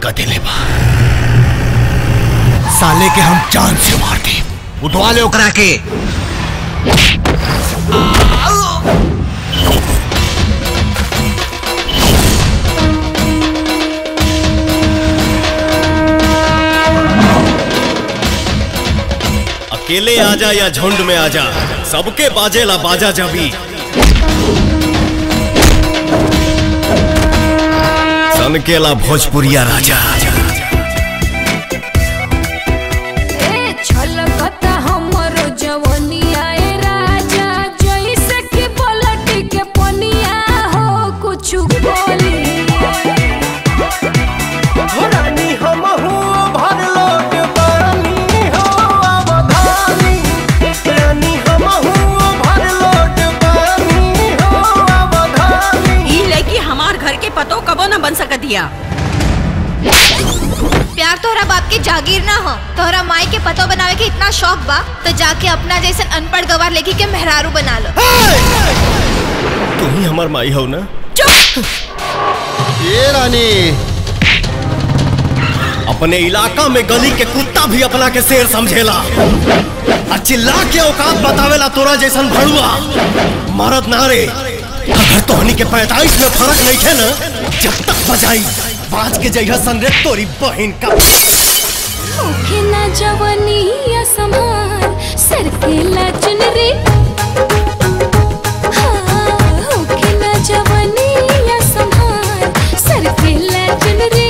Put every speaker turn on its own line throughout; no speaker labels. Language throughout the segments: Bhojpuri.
कर देले बा साले के हम जान से मार दे उठवा ले ओकरा के
अकेले आजा या झुंड में आजा सबके बाजेला बाजा जबी सनकेला भोजपुरिया राजा
ए छलकता हमरो जवनिया ए राजा जइसे कि पलटी के पनिया हो कुछु बोली
रानी हम हो भर लोट पानी हो अवधानी रानी हम हो भर लोट पानी हो अवधानी
ई लड़की हमार घर के पतो कबो न बन सकतिया
प्यार तोहरा बाप के जागीर ना हो तोहरा माई के पतो बनावे के इतना शौक बा तो जाके अपना जैसन अनपढ़ गवार लेके के मेहरारू बना लो
तू ही हमार माई हो ना
ये रानी
अपने इलाका में गली के कुत्ता भी अपना के शेर समझेला और चिल्ला के औकात बतावेला तोरा जैसन भड़ुआ मरद नारे अगर तोहनी के पैतालीस में फर्क नहीं थे ना जब तक बजाई बाज के जइहा सनरे तोरी बहन का
होखे ना जवनिया समार सर के लाचन रे हाँ, होखे ना जवनिया समार सर के लाचन रे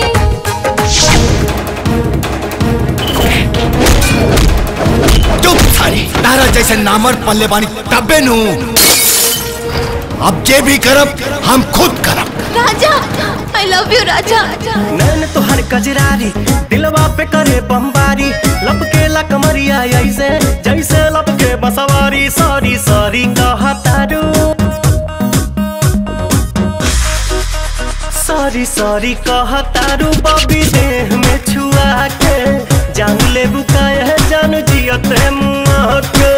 चुप सारी तारा जैसे नामर पल्ले बानी तब्बे नू अब जे भी करब हम खुद करब
राजा आई लव यू राजा
नैन तोहर कजरारी दिलवा पे करे बमबारी लपके ला कमरिया ऐसे जैसे लपके बसवारी सॉरी सॉरी कहतारू सॉरी सॉरी कहतारू बबी देह में छुआ के जान ले बुकाए है जान जियते मुआ के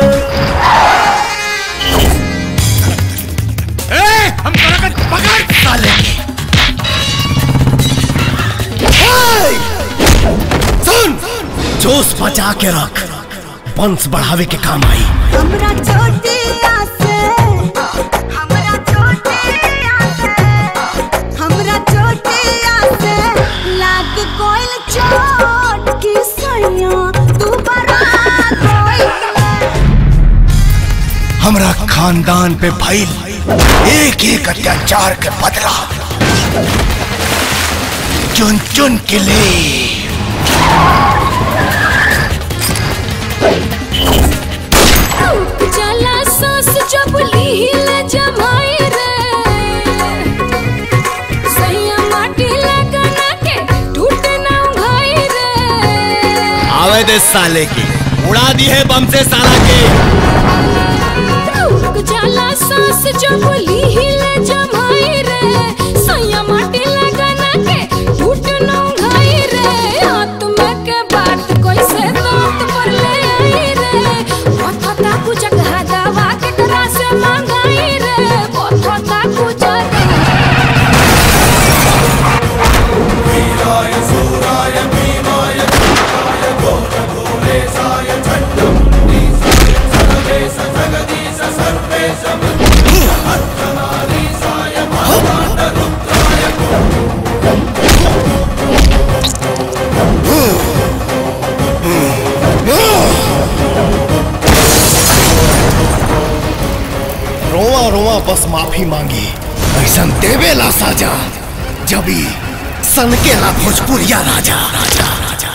हम पकड़ साले
सुन जोश बचा के रख वंश बढ़ावे के काम आई
हमरा चोटिया से हमरा चोटिया से हमरा चोटिया से लाग कोइल चोट की सैया तू बरा
हमरा खानदान पे भइल एक एक अत्याचार के बदला चुन चुन के ले
टूट जाला सांस जब लीले जमाई रे सैया माटी लगना के टूट ना भाई रे
आवे दे साले की उड़ा दी है बम से साला के
टूट जाला सांस जब लीले जमाई रे सैया माटी लगना के टूट ना भाई रे हाथ में के बात कैसे दांत पर ले आई रे पथता कुछ दवा के करा से मांगाई रे पथता कुछ
रोवा रोवा बस माफी मांगी
ऐसा देवेला साजा जबी
सनकेला भोजपुरिया राजा राजा राजा